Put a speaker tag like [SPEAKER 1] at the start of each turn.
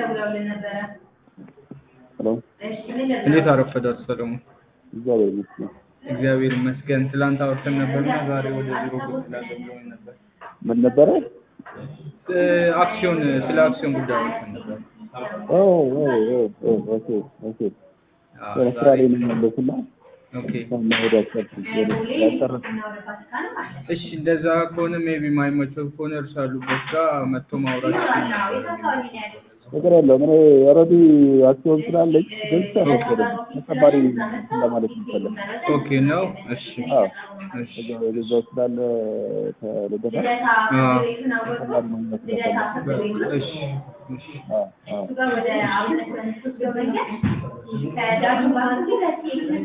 [SPEAKER 1] ሄሎ
[SPEAKER 2] እንዴት አረፈዳችሁ ሰለሞን?
[SPEAKER 1] እግዚአብሔር ይመስገን።
[SPEAKER 2] እግዚአብሔር ይመስገን። ትላንት አውርተን ነበርና ዛሬ ወደ ቢሮ ብቅ እላለሁ ብሎኝ ነበር።
[SPEAKER 1] ምን ነበረ?
[SPEAKER 2] እ፣ አክሲዮን ስለ አክሲዮን ጉዳይ አውርተን ነበር።
[SPEAKER 1] ኦ ኦ ኦ ኦ ኦኬ ኦኬ።
[SPEAKER 2] አዎ፣
[SPEAKER 1] ስራ ላይ
[SPEAKER 2] ዛሬ
[SPEAKER 1] ነኝ ያለሁት እና
[SPEAKER 2] ኦኬ።
[SPEAKER 1] መሄድ አልቻልኩም። ያልጨረስኩም።
[SPEAKER 2] እሺ እንደዛ ከሆነ ሜቢ ማይመቸው ከሆነ እርሱ ያሉበት ጋር መጥቶ ማውራት ይችል ነበር።
[SPEAKER 1] ነገር የለውም። እኔ ኦልሬዲ አክሲዮን ስላለኝ ገዝቼ አልወሰድም። ተጨማሪ እንትን ለማለት ይፈለግ
[SPEAKER 2] ኦኬ ነው። እሺ
[SPEAKER 1] አዎ
[SPEAKER 2] እሺ
[SPEAKER 1] እዛው ስላለ ተልደታ
[SPEAKER 2] አዎ፣
[SPEAKER 1] ተጨማሪ ማግኘት ስለፈለግ
[SPEAKER 2] እሺ እሺ
[SPEAKER 1] አዎ አዎ